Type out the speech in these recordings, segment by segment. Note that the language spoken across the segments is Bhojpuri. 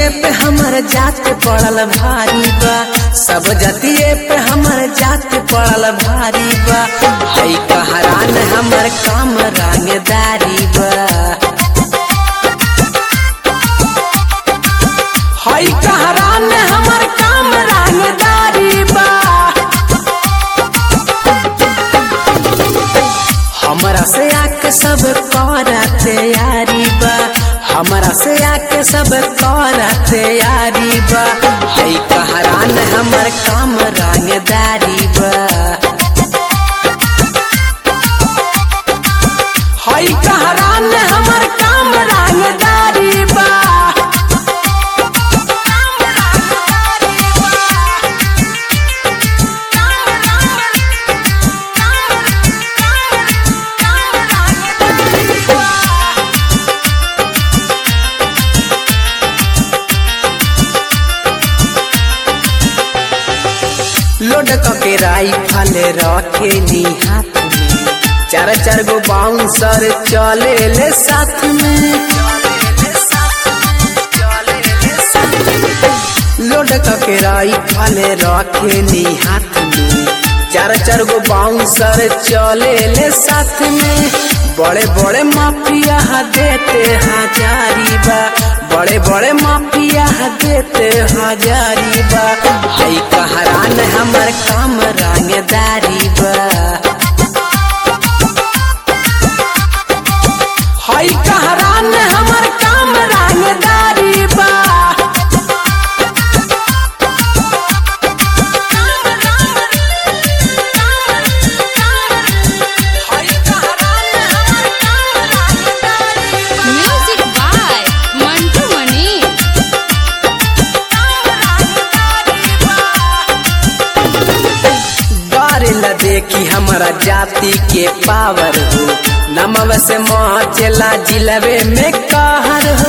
जतिये पे हमर जात पड़ल भारी बा सब जतिये पे हमर जात पड़ल भारी बा हई कहरान हमर काम रंगदारी बा हई कहरान हमर काम रंगदारी बा हमरा से आके सब कर तैयारी बा हमरा से आके सब कर तैयारी बा हई कहरान हमर काम रंगदारी बा हई कहरान हमर काम रंगदारी बा लोड के राइफल रखेली हाथ में चार चार गो बाउंसर चले ले साथ में लोड के राइफल रखेली हाथ में चार चार गो बाउंसर चले ले साथ में बड़े बड़े माफिया देते हजारी बा बड़े बड़े माफिया देते हजारी बा हई कहरान हमर काम रंगदारी बा हई कहरान हमर काम रंगदारी बा हई कहरान हमर काम रंगदारी बा म्यूजिक बाय मंटू मणि डर ल देखी हमारा जाति के पावर हो नमव से मचला जिलबे में कहर हो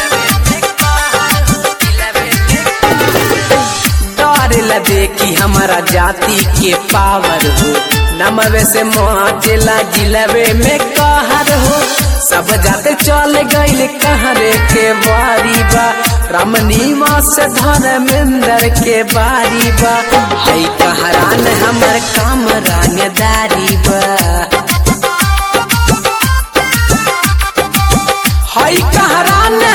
डर ल देखी हमारा जाति के पावर हो नमवे से मचला जिलबे में कहर हो सब जाते चल गईल कहरे के बारी बा रमनीमा से धर्मेंद्र के बारी बा हई कहरान हमर काम रंगदारी बा हई कहरान